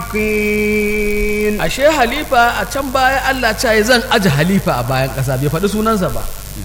الصادقين ashe halifa a can baya Allah ce ya zan aji halifa a bayan ƙasa bai faɗi sunansa ba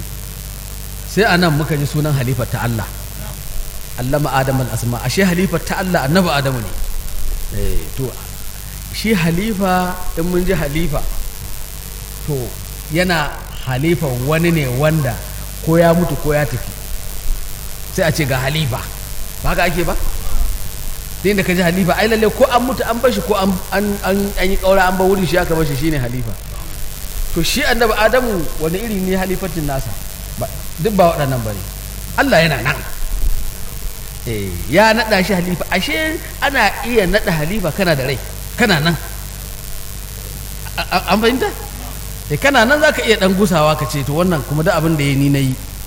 sai a nan muka ji sunan halifa ta Allah allama adam al-asma ashe halifa ta Allah annabi adamu ne Eh, to shi halifa in mun ji halifa to yana halifa wani ne wanda ko ya mutu ko ya tafi sai a ce ga halifa ba haka ake ba sai da ka ji halifa ai lalle ko an mutu an bashi ko an an an an yi kaura an ba wurin shi aka bashi shine halifa to shi annabi adamu wani iri ne halifatin nasa ba duk ba waɗannan bane Allah yana nan eh ya nada shi halifa ashe ana iya nada halifa kana da rai kana nan A- a- an fahimta eh kana nan zaka iya dan gusawa ka ce to wannan kuma da abin da ya ni nayi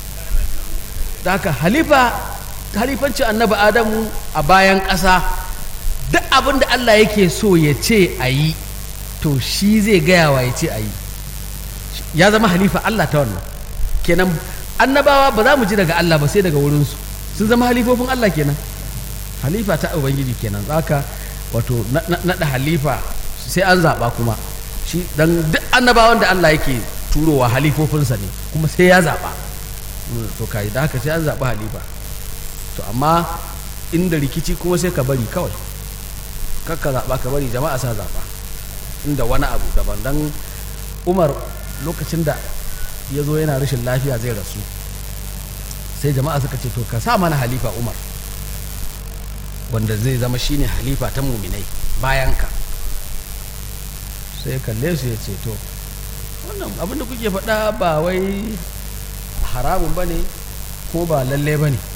da haka halifa halifancin annabi adamu a bayan ƙasa duk abin da Allah yake so ya ce a yi to shi zai gaya wa ya ce a yi ya zama halifa Allah ta wannan kenan annabawa ba za mu ji daga Allah ba sai daga wurinsu sun zama halifofin Allah kenan halifa ta ubangiji kenan zaka wato na- na- naɗa halifa sai an zaɓa kuma shi dan duk annabawan da Allah yake turowa halifofinsa ne kuma sai ya zaɓa Mm, to kai da haka sai an zaɓi halifa to amma inda rikici kuma sai ka bari kawai kakka zaɓa ka bari jama'a sa zaɓa inda wani abu daban dan umar lokacin da ya zo yana rashin lafiya zai rasu sai jama'a suka ce to ka sa mana halifa umar wanda zai zama shine halifa ta muminai bayan ka sai ya kalle su ya ce to wannan abinda kuke faɗa ba wai haramun ba ne ko ba lalle ba ne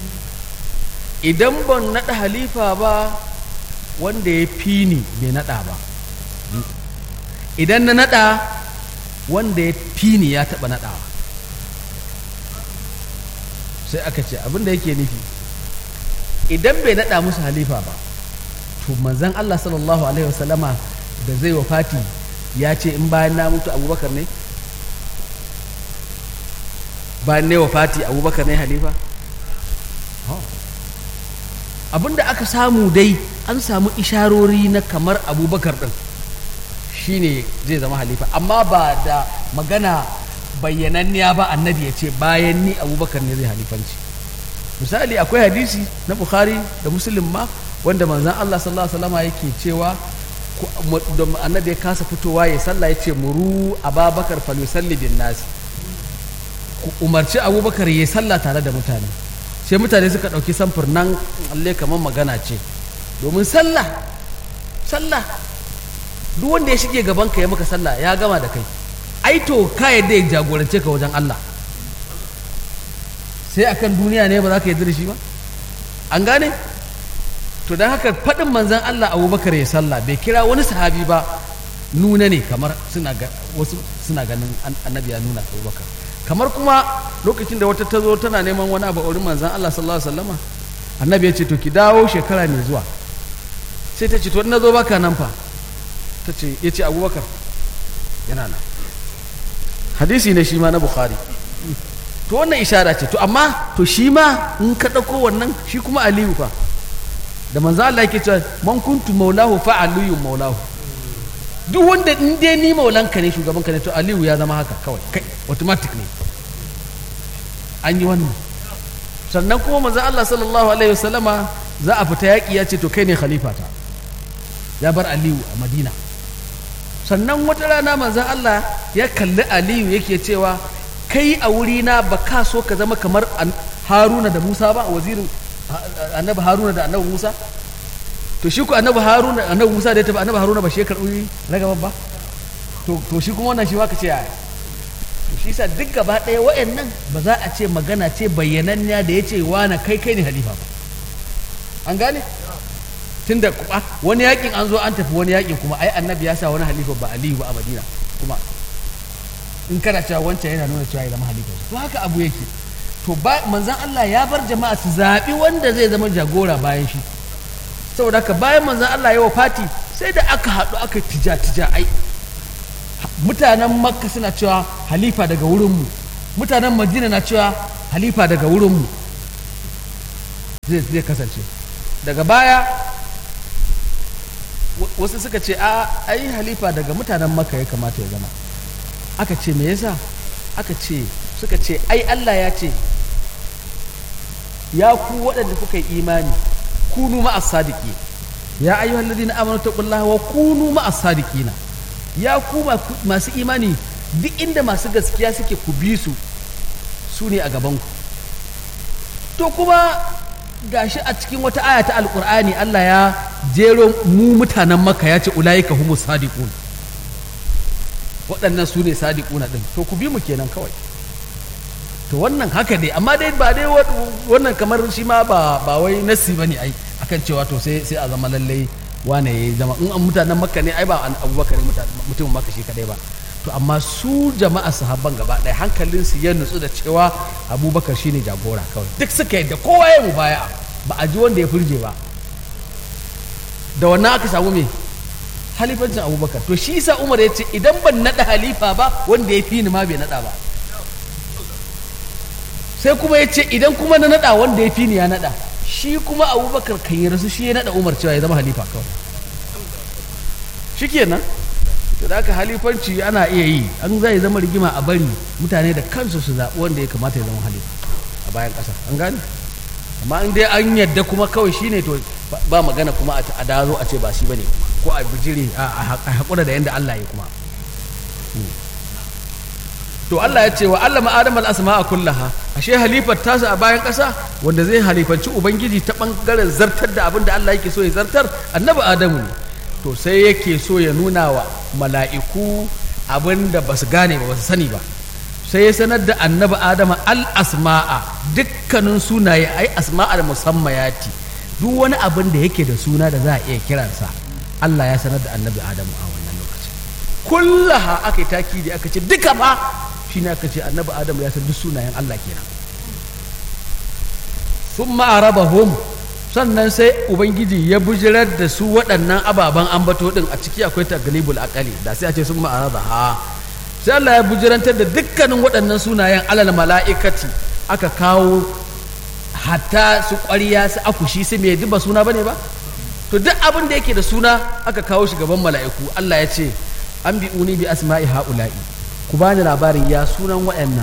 idan ban naɗa halifa ba wanda ya fi ni bai naɗa ba idan na naɗa wanda ya fi ni ya taɓa naɗawa sai aka ce abin da yake nufi idan bai naɗa musu halifa ba to manzan Allah sallallahu alaihi wasallama da zai wa fati ya ce in bayan na mutu abubakar ne bayan ne wa fati abubakar ne halifa abin da aka samu dai an samu isharori na kamar abubakar ɗin shine zai zama halifa amma ba da magana bayyananniya ba annabi ya ce bayan ni abubakar ne zai halifanci misali akwai hadisi na bukhari da muslim ma wanda manzan allah sallallahu alaihi wasallam yake cewa ku- mu- da annabi ya kasa fitowa ya sallah ya ce muru ababakar falusalli bin nasi ku umarci abubakar ya yi sallah tare da mutane sai mutane suka ɗauki samfur nan alle kamar magana ce domin sallah sallah duk wanda ya shige gaban ka ya maka sallah ya gama da kai ai to ka yadda ya jagorance ka wajen Allah sai akan duniya ne ba za ka yarda da shi ba an gane to don haka faɗin manzan Allah abubakar ya sallah bai kira wani sahabi ba nuna ne kamar suna ga wasu suna ganin an- annabi ya nuna abubakar kamar kuma lokacin da wata ta zo tana neman wani abu a wurin manzan Allah sallallahu alaihi wasallama annabi ya ce to ki dawo shekara mai zuwa sai ta ce to na zo baka nan fa ta ce ya ce abubakar yana nan hadisi ne shi ma na bukhari to wannan ishara ce to amma to shi ma in ka ɗauko wannan shi kuma aliyu fa da manzo Allah yake cewa man kuntu maulahu fa aliyu maulahu duk wanda in dai ni maulanka ne shugaban ka ne to aliyu ya zama haka kawai kai automatic ne an yi wannan sannan kuma manzo Allah sallallahu alaihi wasallama za a fita yaƙi ya ce to kai ne khalifata ya bar aliyu a madina sannan wata rana manzan Allah ya kalli aliyu yake cewa kai a wurina ba ka so ka zama kamar an- haruna da musa ba wazirin ha- annabi haruna da annabi musa to shi ku annabi haruna annabi musa da ya tafi annabi haruna ba shi ya karɓi ragaban ba to to shi kuma wannan shi ma ka ce yaya to shi sa duk gaba ɗaya wa'annan ba za a ce magana ce bayyananniya da ya ce na kai kai ne halifa ba an gane tunda kuma wani yakin an zo an tafi wani yakin kuma ai annabi ya sa wani halifa ba aliyu ba a madina kuma in kana cewa wancan yana nuna cewa ya zama halifa to haka abu yake to ba manzan Allah ya bar jama'a su zaɓi wanda zai zama jagora bayan shi saboda haka bayan manzan Allah ya Fati sai da aka haɗu aka tija tija ai mutanen makka suna cewa halifa daga wurinmu mutanen madina na cewa halifa daga wurinmu zai zai kasance daga baya wasu suka ce a ai halifa daga mutanen makka ya kamata ya zama aka ce me yasa aka ce suka ce ai Allah ya ce ya ku waɗanda kuka yi imani kunu ma'as sadiki ya ayyuhal ladina amanu taqullaha wa kunu ma'as sadiqina ya ku masu imani duk inda masu gaskiya suke ku bi su su ne a gaban ku to kuma gashi a cikin wata aya ta alqur'ani Allah ya jero mu mutanen makka ya ce ulaika humus sadiqun waɗannan su ne sadiquna din to ku bi mu kenan kawai to wannan haka dai amma dai ba dai wannan kamar shi ma ba ba wai nasi bane ai akan cewa to sai sai a zama lalle wane ya zama in an mutanen makka ne ai ba an abubakar mutumin makka shi kadai ba to amma su jama'a sahabban gaba ɗaya hankalin su ya nutsu da cewa abubakar shine jagora kawai duk suka yadda kowa ya mu baya ba a ji wanda ya furje ba da wannan aka samu me halifancin abubakar to shi sa umar ya ce idan ban naɗa halifa ba wanda ya fi ni ma bai naɗa ba sai kuma ya ce idan kuma na naɗa wanda ya fi ni ya naɗa shi kuma abubakar kan yi rasu shi ya naɗa umar cewa ya zama halifa kawai shi kenan to da aka halifanci ana iya yi an zai zama rigima a bari mutane da kansu su zaɓi wanda ya kamata ya zama halifa a bayan ƙasa an gane amma in dai an yadda kuma kawai shi ne to ba magana kuma a dazo a ce ba shi bane ko a bijire a haƙura da yadda Allah ya kuma to Allah ya ce wa Allah ma'adam al-asma'a kullaha ashe halifar tasa a bayan ƙasa wanda zai halifanci ubangiji ta bangaren zartar da abin da Allah yake so ya zartar annabi adamu ne to sai yake so ya nuna wa mala'iku abin da ba su gane ba ba su sani ba sai ya sanar da annabi adama al-asma'a dukkanin sunaye ai asma'a da musammayati duk wani abin da yake da suna da za a iya kiransa Allah ya sanar da annabi adamu a wannan lokacin kullaha aka yi takidi aka ce duka ba shi ne aka ce annabi adamu ya san duk sunayen Allah kenan sun ma'arabahum sannan sai ubangiji ya bujirar da su waɗannan ababen ambato ɗin a ciki akwai taglibul akali da sai a ce sun ma'araba ha sai Allah ya bujirantar da dukkanin waɗannan sunayen alal mala'ikati aka kawo hatta su ƙwariya su akushi su mai duba suna bane ba to duk abin da yake da suna aka kawo shi gaban mala'iku Allah ya ce an bi uni bi asma'i ha'ula'i ku bani labarin ya sunan waɗannan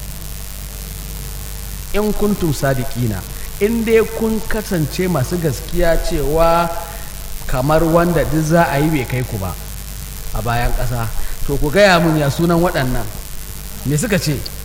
in kuntum sadiqina in dai kun kasance masu gaskiya cewa kamar wanda duk za a yi bai kai ku ba a bayan ƙasa to ku gaya mun ya sunan waɗannan me suka ce